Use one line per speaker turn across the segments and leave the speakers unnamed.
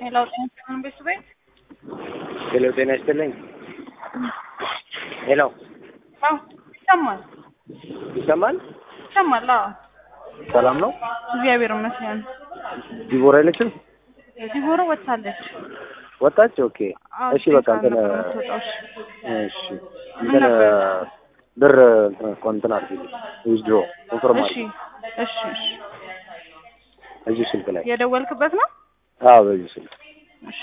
ሄሎ ጤና ይስጥልን ቤተሰቤት
ሄሎ ጤና ይስጥልኝ። ሄሎ
አዎ ይሰማል
ይሰማል?
ይሰማል አዎ
ሰላም ነው?
እግዚአብሔር ይመስገን
ዲቦራ የለችም?
ዲቦራ ወጥታለች
ወጣች? ኦኬ
አዎ
እሺ በቃ እንትን
ነበር የምትወጣው እሺ
እሺ
ምን
እንትን
ነበር?
ብር እንትን አድርጊልኝ ዊዝድሮ ኮንፈርም
እሺ
አድርጊ
እሺ እሺ
እዚህ ስልክ ላይ
የደወልክበት ነው
አዎ በዚህ ስልክ
እሺ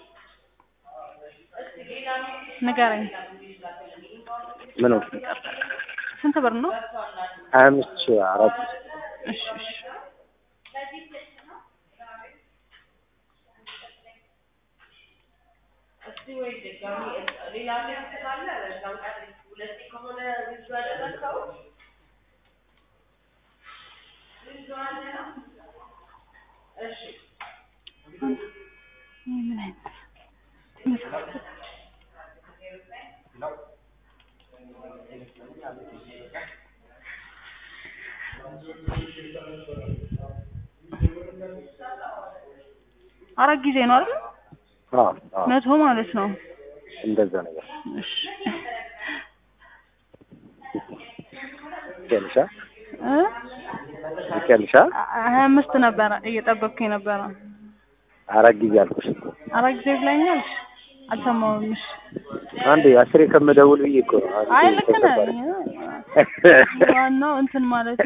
ንገረኝ
ምን
ስንት ብር ነው
ሀያ አምስት ሺህ አራት
እሺ እሺ ይህ ምን አይነት መሳፍርት አራት ጊዜ ነው አይደል?
አዎ አዎ
መቶ ማለት ነው።
እንደዛ ነገር
እሺ
ትያለሽ
እ
ትያለሽ
ሀያ አምስት ነበረ እየጠበቅኩ የነበረ
አራት ጊዜ አልኩሽ እኮ
አራት ጊዜ ብላኛል። አልሰማሁም። እሺ
አንዴ አስሬ ከምደውል ብዬ እኮ ነው አንዴ
አይ ልክ ነህ።
ተሰባሪ
ዋናው እንትን ማለቱ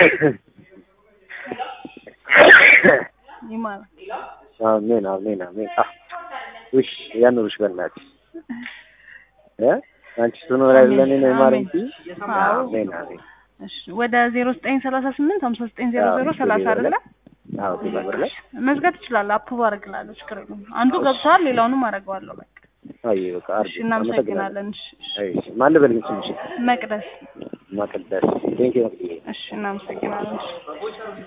ይማር
አሜን አሜን አሜን። አህ ውሽ ያኑርሽ በእናትሽ እ አንቺ ስትኖር አይደለ እኔ ነው የማረኝ እንጂ
አዎ።
አሜን አሜን።
እሺ ወደ ዜሮ ዘጠኝ ሰላሳ ስምንት ሀምሳ ዘጠኝ ዜሮ ዜሮ
አዎ፣
ሰላሳ
ዜሮ
አይደለ?
አዎ ቴሌብር ላይ
መዝጋት ትችላለህ። አፕ ባረግላለሁ ችግር የለውም። አንዱ ገብቷል፣ ሌላውንም አደርገዋለሁ። በቃ
አይ በቃ
እሺ፣
አርግ
እናመሰግናለን። እሺ፣ እሺ።
አይ ማን ልበልኝ ስምሽ?
መቅደስ
ማቀደስ ቴንክ ዩ
እሺ፣ እናመሰግናለን። እሺ